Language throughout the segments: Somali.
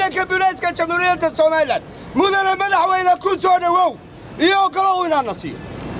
ciidanka bilayska jamhuuriyadda somalilan mudane madaxweyne ku soo dhowow iyo ogolow inaanna siiyo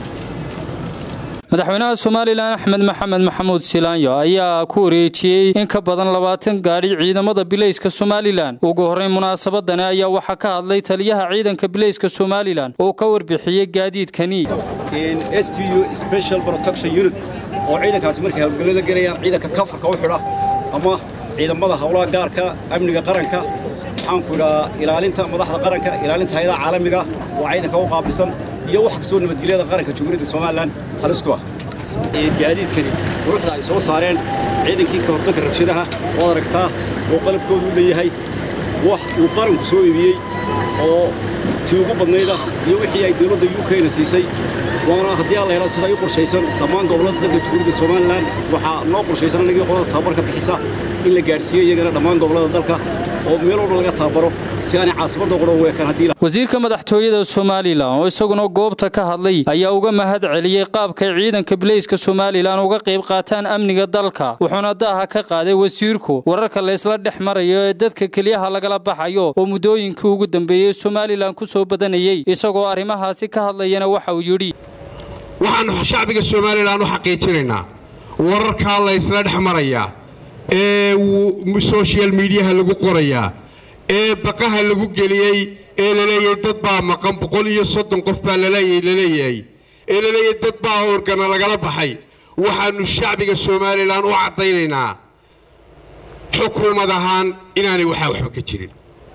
madaxweynaha somalilan axmed maxamed maxamuud silaanyo ayaa ku wareejiyey in ka badan labaatan gaadhi ciidamada bilayska somalilan ugu horrayn munaasabadani ayaa waxaa ka hadlay taliyaha ciidanka bilayska somalilan oo ka warbixiyey gaadiidkani s p u special protection unit oo ciidankaasi markay hawlgallada gelayaan ciidanka kafarka u xidha ama ciidamada howlaha gaarka amniga qaranka waxaanku idhaa ilaalinta madaxda qaranka ilaalinta hayadaha caalamiga waa ciidanka u qaabilsan iyo wax kastoo nabadgelyada qaranka jamhuuriyadda somalilan halisku ah gaadiidkani quruxda ay soo saareen ciidankii ka hortagga rabshadaha waad aragtaa oo qalabkoodu u leeyahay wax uu qaranku soo iibiyey oo tii ugu badnayda iyo wixii ay dawladda u k-na siisay waana haddii alla hela sida i qorshaysan dhammaan gobollada dalka jamhuuriyadda somalilan waxaa noo qorshaysan anagii qolada tababarka bixisa in la gaadhsiiyo iyagana dhammaan gobollada dalka oo meel walba laga tababaro si aanay caasimadda qura weekan haddii wasiirka madaxtooyada somalilan oo isaguna goobta ka hadlay ayaa uga mahad celiyey qaabkay ciidanka bilayska somalilan uga qayb qaataan amniga dalka wuxuuna daaha ka qaaday wasiirku wararka la isla dhex marayo ee dadka keliyaha lagala baxayo oo muddooyinkii ugu dambeeyey somalilan ku soo badanayey isagoo arrimahaasi ka hadlayana waxa uu yidhi waxaannu shacbiga somalilan u xaqiijinaynaa wararkaa la ysla dhex marayaa ee soshal miidiyaha lagu qorayaa ee baqaha lagu geliyey ee laleeyahay dad baa maqan boqol iyo soddon qof baa laleeyahay ee laleeyahay dad baa organa lagala baxay waxaannu shacbiga somalilan u caddaynaynaa xukuumad ahaan inaanay waxaa waxba ka jirin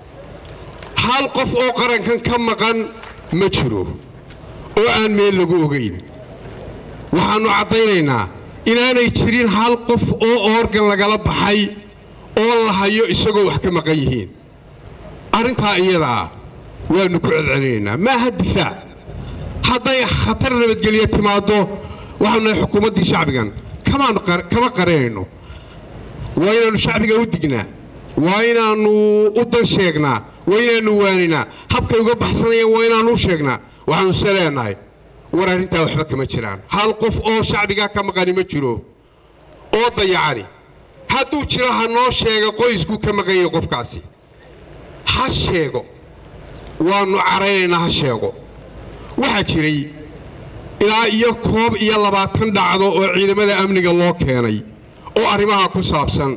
hal qof oo qarankan ka maqan ma jiro oo aan meel lagu ogayn waxaannu caddaynaynaa inaanay jirin hal qof oo organ lagala baxay oo la hayo isagoo wax ka maqan yihiin arrintaa iyadaa waannu ku celcelinaynaa maaha difaac hadday khatar nabadgelyo timaaddo waxaanu nahay xukuumaddii shacbigan kama qarinayno waa inaannu shacbiga u dignaa waa inaannu u dan sheegnaa waa inaannu waaninaa habkay uga baxsanayaan waa inaannu u sheegnaa waxaanu se leenahay war arrintaa waxba kama jiraan hal qof oo shacbigaa ka maqani ma jiro oo dayacani hadduu jiro ha noo sheega qoyskuu ka maqanyay qofkaasi ha sheego waannu caraynaynaa ha sheego waxaa jiray ilaa iyo koob iyo labaatan dhacdo oo ciidamada amniga loo keenay oo arrimaha ku saabsan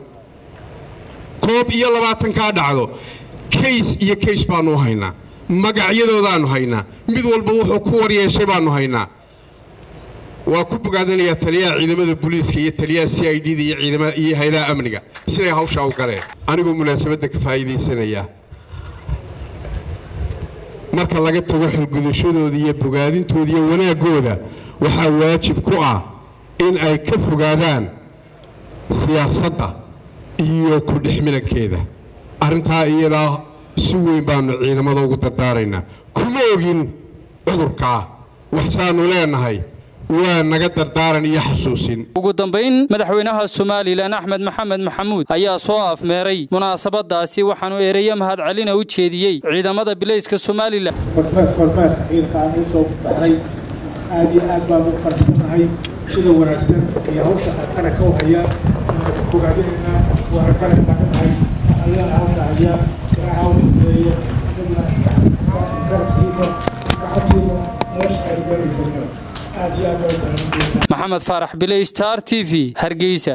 koob iyo labaatankaa dhacdo kays iyo kays baannu u haynaa magacyadoodaannu haynaa mid walba wuxuu ku waryeeshay baannu haynaa waa ku bogaadanayaa taliyaha ciidamada booliiska iyo taliyaha c i d da iyo hayadaha amniga siday hawshaa u galeen anigoo munaasabadda ka faa'iidaysanaya marka laga tago xilgudashadooda iyo bogaadintooda iyo wanaaggooda waxaa waajib ku ah in ay ka fogaadaan siyaasadda iyo ku dhexmilankeeda arrintaa iyadaa si weyn baannu ciidamada ugu dardaaraynaa kuma ogin cudurkaa waxsaannu leenahay waa naga dardaaran iyo xasuusin ugu dambayn madaxweynaha somalilan axmed maxamed maxamuud ayaa soo afmeeray munaasabadaasi waxaanu ereyo mahadcelina u jeediyey ciidamada bilayska somalilan kormeerka ciidanka aan usoo baxnay aad iyo aad baan u faraxsanahay sida wanaagsan iyo hawsha qaranka u hayaan bogaadinaynaa waa qaran taaganahay ayaan hawsha hayaa ilaa hawshaeeyo garabsiiba gacansiiba nolosha ay gaaraysa maxamed faarax biley star t v hargeysa